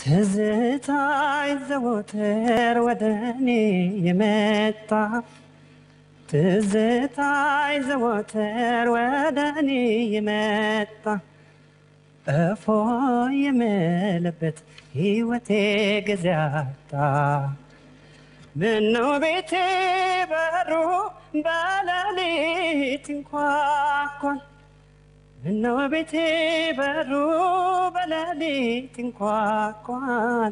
ትዝታይ ዘወትር ወደ እኔ የመጣ ትዝታይ ዘወትር ወደ እኔ የመጣ እፎ የምልበት ሕይወቴ ጊዜ አጣ ምነው ቤቴ በሩ በሌሊት እንኳኳል ምነው ቤቴ በሩ በሌሊት እንኳኳል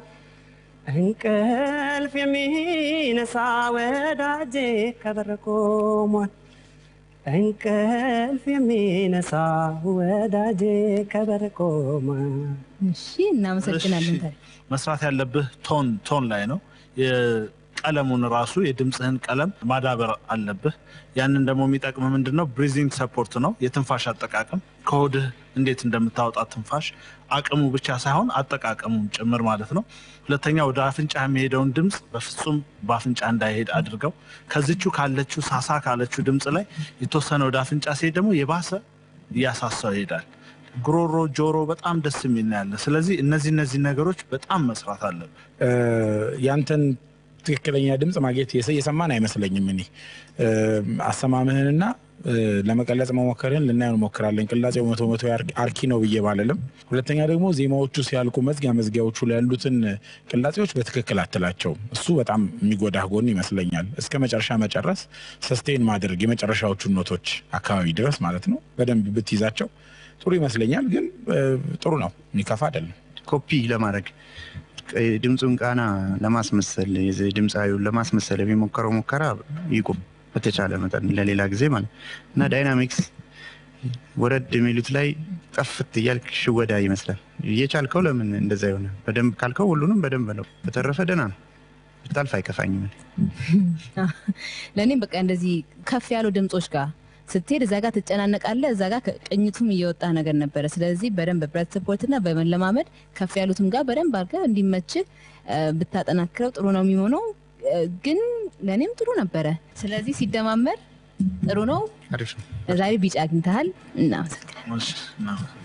እንቅልፍ የሚነሳ ወዳጄ ከበር ቆሟል እንቅልፍ የሚነሳ ወዳጄ ከበር ቆሟል እሺ እናመሰግናለን። ታዲያ መስራት ያለብህ ቶን ቶን ላይ ነው። የቀለሙን ራሱ የድምፅህን ቀለም ማዳበር አለብህ። ያንን ደግሞ የሚጠቅም ምንድን ነው? ብሪዚንግ ሰፖርት ነው። የትንፋሽ አጠቃቀም ከሆድህ እንዴት እንደምታወጣ ትንፋሽ አቅሙ ብቻ ሳይሆን አጠቃቀሙም ጭምር ማለት ነው። ሁለተኛ ወደ አፍንጫ የሚሄደውን ድምፅ በፍጹም በአፍንጫ እንዳይሄድ አድርገው። ከዚቹ ካለችው ሳሳ ካለችው ድምፅ ላይ የተወሰነ ወደ አፍንጫ ሲሄድ ደግሞ የባሰ እያሳሳው ይሄዳል። ጉሮሮ፣ ጆሮ በጣም ደስ የሚል ነው ያለ። ስለዚህ እነዚህ እነዚህ ነገሮች በጣም መስራት አለብን። ያንተን ትክክለኛ ድምፅ ማግኘት የሰ- የሰማን አይመስለኝም። እኔ አሰማምህንና ለመቀለጽ መሞከርህን ልናየው እንሞክራለን። ቅላጼው መቶ መቶ ያር- አርኪ ነው ብዬ ባልልም፣ ሁለተኛ ደግሞ ዜማዎቹ ሲያልቁ መዝጊያ መዝጊያዎቹ ላይ ያሉትን ቅላጼዎች በትክክል አትላቸውም። እሱ በጣም የሚጎዳህ ጎን ይመስለኛል። እስከ መጨረሻ መጨረስ ሰስቴን ማድረግ የመጨረሻዎቹን ኖቶች አካባቢ ድረስ ማለት ነው በደንብ ብትይዛቸው ጥሩ ይመስለኛል። ግን እ፣ ጥሩ ነው፣ የሚከፋ አይደለም። ኮፒ ለማድረግ ድምፁን ቃና ለማስመሰል የዚህ ድምፃዊውን ለማስመሰል የሚሞከረው ሙከራ ይቁም በተቻለ መጠን ለሌላ ጊዜ ማለት እና ዳይናሚክስ ወረድ የሚሉት ላይ ጠፍት እያልክ ሽወዳ ይመስላል። እየቻልከው ለምን እንደዛ ይሆነ? በደንብ ካልከው ሁሉንም በደንብ ነው። በተረፈ ደህና ነው። ብታልፍ አይከፋኝም። ለእኔም በቃ እንደዚህ ከፍ ያሉ ድምጾች ጋር ስትሄድ እዛ ጋር ትጨናነቃለህ፣ እዛ ጋር ቅኝቱም እየወጣ ነገር ነበረ። ስለዚህ በደንብ ብረት ስፖርትና በመለማመድ ከፍ ያሉትም ጋር በደንብ አድርገህ እንዲመችህ እ፣ ብታጠናክረው ጥሩ ነው የሚሆነው። እ፣ ግን ለእኔም ጥሩ ነበረ። ስለዚህ ሲደማመር ጥሩ ነው። አሪፍ ነው። ዛሬ ቢጫ አግኝተሃል። እናመሰግናለን። እሺ፣ እናመሰግናለን።